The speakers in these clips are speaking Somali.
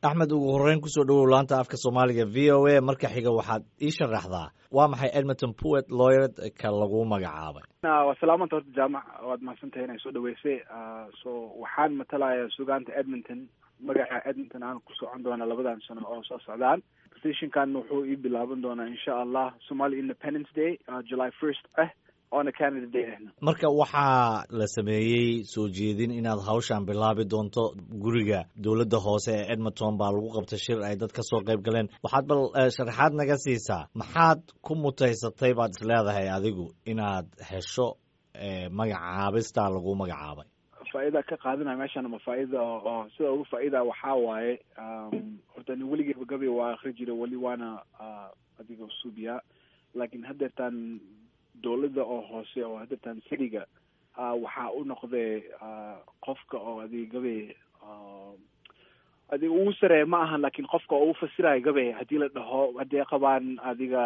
axmed ugu horreyn kusoo dhowow laanta afka soomaaliga v o a marka xiga waxaad ii sharaxdaa waa maxay edmonton puet lawyered ka lagu magacaabay waa salaamanta horta jaamac waad mahadsantahay inay soo dhaweysay so waxaan matalayaa sugaanta edmonton magaca edmonton aan ku socon doona labadan sano oo soo socdaan positionkan wuxuu ii bilaaban doonaa insha allah somali independence day july first ah oona canada day ahna marka waxaa la sameeyey soo jeedin inaad hawshan bilaabi doonto guriga dowladda hoose ee edmonton baa lagu qabtay shir ay dad ka soo qayb galeen waxaad bal sharaxaad naga siisaa maxaad ku mutaysatay baad is leedahay adigu inaad hesho magacaabistaa lagu magacaabay faa-ida ka qaadanaya meeshan ma faa-ida oo sida ugu faa-ida waxaa waaye horta ni weligeyba gabi waa akri jira weli waana adiga suubiyaa laakiin haddeertaan dowladda oo hoose oo haddeertaan cityga waxaa u noqday qofka oo adiga gabe adiga ugu sareeya ma ahan laakiin qofka oo u fasirayo gabe haddii la dhaho haddii ay qabaan adiga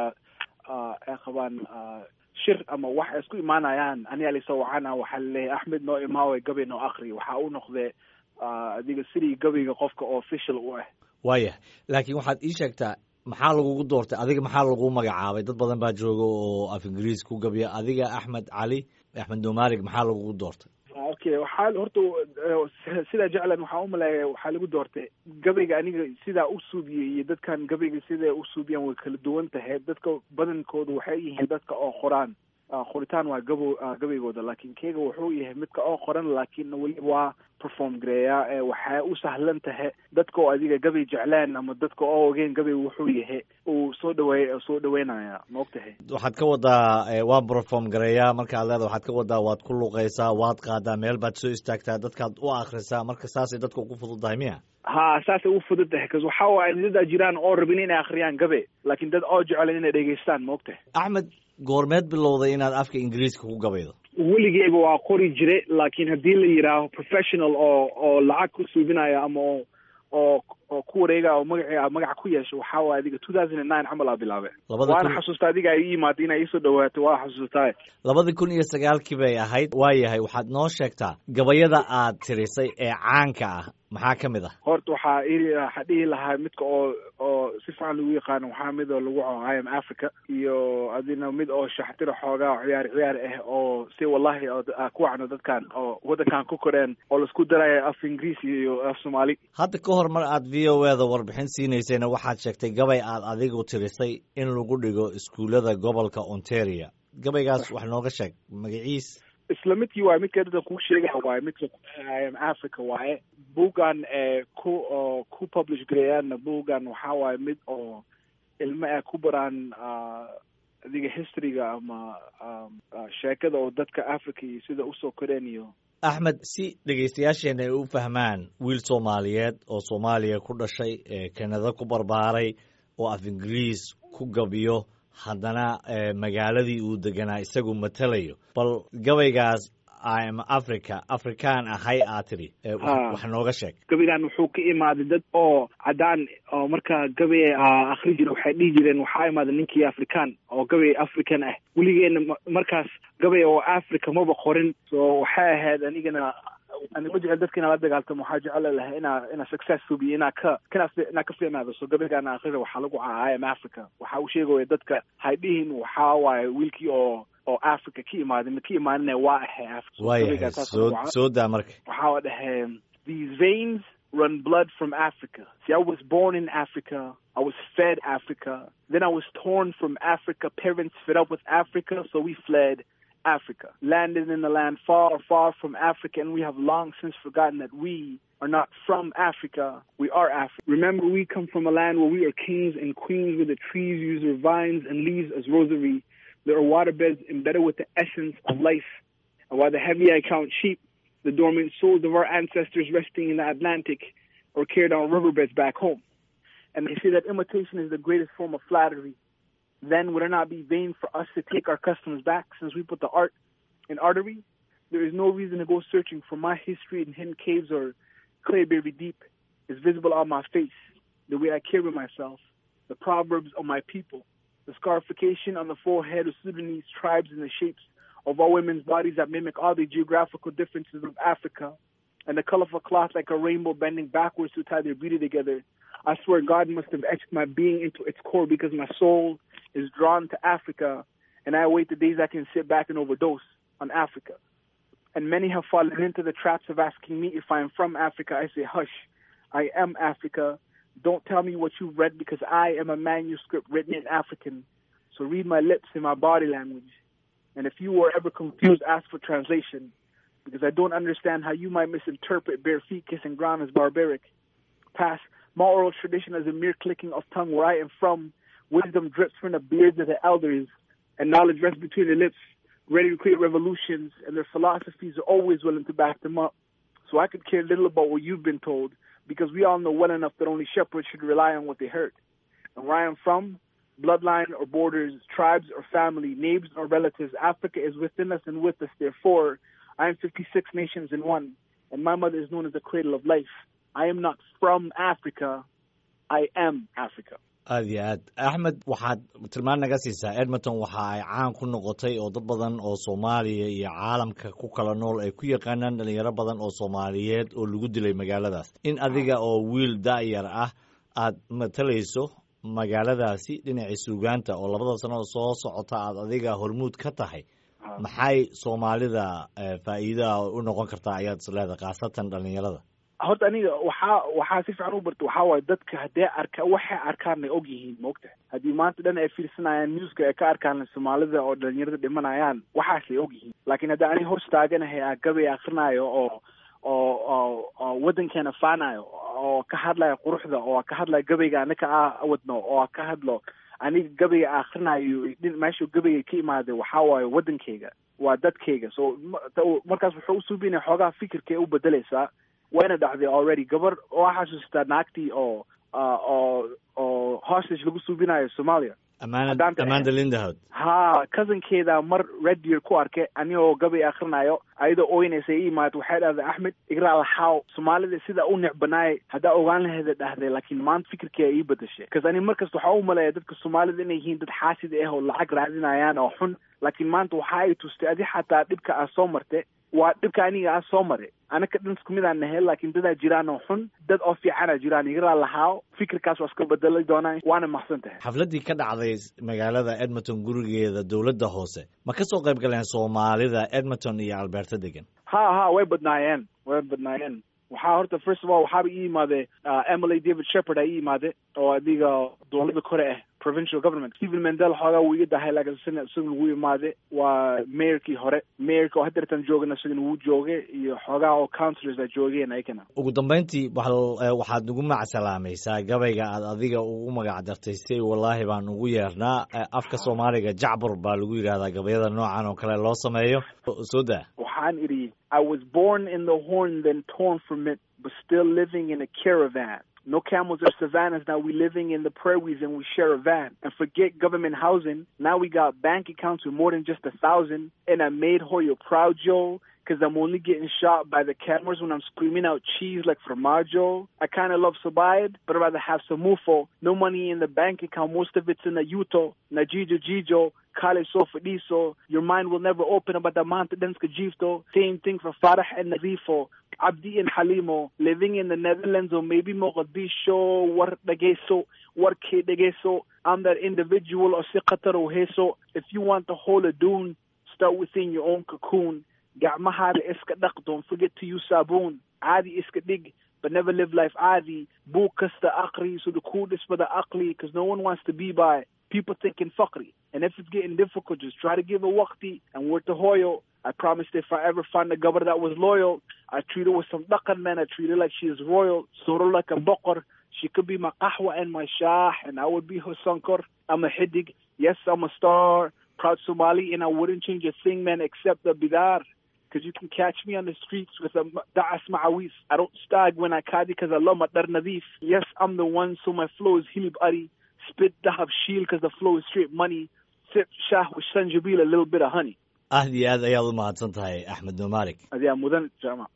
ay qabaan shir ama wax ay isku imaanayaan aniga lasoo wacana waxaa laleeyahay axmed noo imaawe gabe noo akri waxaa u noqday adiga sidii gabayga qofka oo official u ah waayah laakiin waxaad ii sheegtaa maxaa lagugu doortay adiga maxaa lagu magacaabay dad badan baa jooga oo af ingiriis ku gabiya adiga axmed cali axmed nomaalig maxaa lagugu doortay okay waxaa horta sidaa jeclan waxaa umaleeya waxaa lagu doortay gabayga aniga sidaa u suubiyey iyo dadkan gabayga siday u suubiyaan way kala duwan tahay dadka badankooda waxay yihiin dadka oo qoraan qoritaan waa gabo gabaygooda laakiin keyga wuxuu yahay midka oo qoran laakiin weli waa perform gareeyaa waxay u sahlan tahay dadka oo adiga gabay jeclaan ama dadka oo ogeen gabay wuxuu yahay uu soo dhaweey soo dhaweynaya ma og tahay waxaad ka wadaa waa perform gareeyaa markaad leeda waxaad ka wadaa waad ku luqaysaa waad qaadaa meel baad soo istaagtaa dadkaad u akrisaa marka saasay dadka ugu fududahay miya ha saasay u fudud tahay bcause waxa waaye dadaa jiraan oo rabin inay akriyaan gabe laakiin dad oo jeclan inay dhegeystaan ma og tahay axmed goormeed bilowday inaad afka ingiriiska ku gabaydo weligeyba waa qori jire laakiin haddii la yidhaaho professional oo oo lacag ku suubinaya ama oo oo oo ku wareega oo magaci magaca ku yeesho waxaa waay adiga two thousand and nine camal aa bilaabe waana xasuusta adiga ay ii imaada inay iisoo dhawaato waa xasuustaa labadii kun iyo sagaalkii bay ahayd waayahay waxaad noo sheegtaa gabayada aad tirisay ee caanka ah maxaa ka mid ah horta waxaa waxaa dhihi lahaa midka oo oo si fiican lagu yaqaano waxaa mid oo lagu co i am africa iyo adina mid oo shaxtira xoogaa ciyaar ciyaar ah oo si wallahi ku wacno dadkan oo waddankan ku koreen oo laisku daraya af ingiriisi iyo af soomaali hadda ka hor mar aad v o e da warbixin siinaysayna waxaad sheegtay gabay aad adigu tirisay in lagu dhigo iskuullada gobolka ontario gabaygaas wax nooga sheeg magaciis isla midkii waaye midka dadka kuu sheegaya waaye midka i am africa waaye buuggan ku oo ku publish gareeyaanna buuggan waxaa waaye mid oo ilmo ay ku baraan adiga historyga ama sheekada oo dadka africa iyo sida usoo koreen iyo axmed si dhegaystayaasheena ay u fahmaan wiil soomaaliyeed oo soomaaliya ku dhashay ee kanada ku barbaaray oo af ingiriis ku gabiyo haddana magaaladii uu deganaa isagu matalayo bal gabaygaas im africa afrikaan ahay aad tiri wax nooga sheeg gabaygan wuxuu ka imaaday dad oo caddaan oo markaa gabay akri jira waxay dhihi jireen waxaa imaaday ninkii african oo gabay african ah weligeena markaas gabay oo africa maba qorin so waxay ahayd anigana ani ma jecel dadka inaa la dagaaltamo waxaa jecel lahay inaa inaa success subiyo inaa ka kana inaa ka fiicnaado so gabaygaana akrida waxaa lagu caa i am africa waxa uu sheegaya dadka hay dhihin waxaa waaye wiilkii oo oo africa ka imaaday ma ka imaanina waa ahay africa waayahay soo soo daa marka waxaa dhahay these veins run blood from Africa. See, I was born in Africa. I was fed Africa. Then I was torn from Africa. Parents fed up with Africa, so we fled Africa. Landed in a land far, far from Africa, and we have long since forgotten that we are not from Africa. We are Africa. Remember, we come from a land where we are kings and queens, where the trees use their vines and leaves as rosary. There are waterbeds embedded with the essence of life. And while the heavy I count sheep, the dormant souls of our ancestors resting in the Atlantic or carried on riverbeds back home. And they say that imitation is the greatest form of flattery. Then would it not be vain for us to take our customs back since we put the art in artery? There is no reason to go searching for my history in hidden caves or clayberry deep. It's visible on my face, the way I carry myself, the proverbs of my people, the scarification on the forehead of Sudanese tribes and the shapes of all women's bodies that mimic all the geographical differences of Africa, and the colorful cloth like a rainbow bending backwards to tie their beauty together, I swear God must have etched my being into its core because my soul is drawn to Africa, and I await the days I can sit back and overdose on Africa. And many have fallen into the traps of asking me if I am from Africa. I say, hush, I am Africa. Don't tell me what you read because I am a manuscript written in African. So read my lips and my body language. And if you were ever confused, ask for translation because I don't understand how you might misinterpret bare feet kissing ground as barbaric. Past my oral tradition as a mere clicking of tongue where I am from. Wisdom drips from the beards of the elders, and knowledge rests between the lips, ready to create revolutions, and their philosophies are always willing to back them up. So I could care little about what you've been told, because we all know well enough that only shepherds should rely on what they heard. And where I am from, bloodline or borders, tribes or family, neighbors or relatives, Africa is within us and with us. Therefore, I am 56 nations in one, and my mother is known as the cradle of life. I am not from Africa. I am Africa. aad iyo aad axmed waxaad tilmaan naga siisaa edmonton waxa ay caan ku noqotay oo dad badan oo soomaaliya iyo caalamka ku kala nool ay ku yaqaanaan dhalinyaro badan oo soomaaliyeed oo lagu dilay magaaladaas in adiga oo wiil da'yar ah aad matalayso magaaladaasi dhinacii suugaanta oo labada sano soo socota aad adiga hormuud ka tahay maxay soomaalida faa'iidaa u noqon kartaa ayaad is leedahay khaasatan dhalinyarada horta aniga waxaa waxaa si fiican u barta waxaa waaye dadka haddee arka waxay arkaan ay og yihiin maogtahay haddii maanta dhan ay fiirsanayaan newska ay ka arkaan soomaalida oo dhalinyarada dhimanayaan waxaasay og yihiin laakiin haddii aniga hoos taaganahay aa gabay akrinaayo oo oo oo oo waddankeena faanayo oo ka hadlayo quruxda oo ka hadlayo gabayga anaka a wadno oo ka hadlo aniga gabayga akrinayo meeshuu gabayga ka imaaday waxaa waaye waddankeyga waa dadkeyga so markaas wuxuu usuubinaya xoogaha fikirkay u bedelaysaa wayna dhacday already gabar waxaa xasuustaa naagtii oo oo oo hostage lagu suubinayo soomaaliya amanda lindahod ha cousinkeeda mar radio ku arkay anigoo gabay akrinayo ayadoo ooynaysa i imaad waxay dhahday axmed igraa laxaaw soomaalida sidaa u necbanaayay haddaa ogaan laheeda dhahday laakiin maanta fikirkeeda ii bedashay bcause ani markasta waxaa u maleeya dadka soomaalida inay yihiin dad xaasid ah oo lacag raadinayaan oo xun laakiin maanta waxa ay tustay adi xataa dhibka aa soo martay waa dhibka aniga aa soo maray anaka dhan isku mid aan nahay laakiin dadaa jiraan oo xun dad oo fiicana jiraan igaraa lahaa fikirkaas waa iska bedeli doonaa waana mahadsan tahay xafladdii ka dhacday magaalada edmonton gurigeeda dowladda hoose ma ka soo qayb galeen soomaalida edmonton iyo alberta degan ha ha way badnaayeen way badnaayeen waxaa horta first of all waxaaba ii imaade emily david shepherd aa ii imaade oo adiga dowladda kore ah provincial government stephen mendel xoogaa wuu iga dahay laakiin isna isaga wuu imaade waa mayorkii hore mayorka oo haddeertan joogana isagana wuu jooge iyo xoogaa oo councilors a joogeen ayagana ugu dambayntii waxaad nagu macsalaamaysaa gabayga aad adiga ugu magac dartay si wallaahi baan ugu yeernaa afka soomaaliga jacbur baa lagu yidhahdaa gabayada noocan oo kale loo sameeyo soo daa waxaan idhi I was born in the horn, then torn from it, but still living in a caravan. No camels or savannas, now we living in the prairies and we share a van. And forget government housing, now we got bank accounts with more than just a thousand. And I made Hoyo proud, Joe, because I'm only getting shot by the cameras when I'm screaming out cheese like formaggio. I kind of love Sabayad, but I'd rather have some mufo. No money in the bank account, most of it's in the Yuto, Najijo Jijo, Kale Sofadiso. Your mind will never open about the Manta Denska Jifto. Same thing for Farah and Narifo. Abdi and Halimo, living in the Netherlands or maybe Mogadishu, War Dageso, War Dageso. I'm that individual or Sikataro Heso. If you want to hold a dune, start within your own cocoon. gacmahaada iska dhaq don't forget to use saabuun caadi iska dhig but never live life caadi buug kasta aqri sida kuu dhisbada aqli because no one wants to be by people thinking fuckry and if it's getting difficult just try to give a waqti and work to hoyo I promised if I ever find a governor that was loyal, I treat her with some dhaqan, man. I treat her like she is royal, sort of like a baqar. She could be my qahwa and my shah, and I would be her sankar. I'm a hidig. Yes, I'm a star. Proud Somali, and I wouldn't change a thing, man, except the bidar. Because you can catch me on the streets with a da'as ma'awis. I don't stag when I kadi because I love my dar nadif. Yes, I'm the one, so my flow is hilib ari. Spit dahab shield because the flow is straight money. Sip shah with sanjabil, a little bit of honey. aad iyo aad ayaad u mahadsan tahay axmed nomalik adiyaa mudan jaamac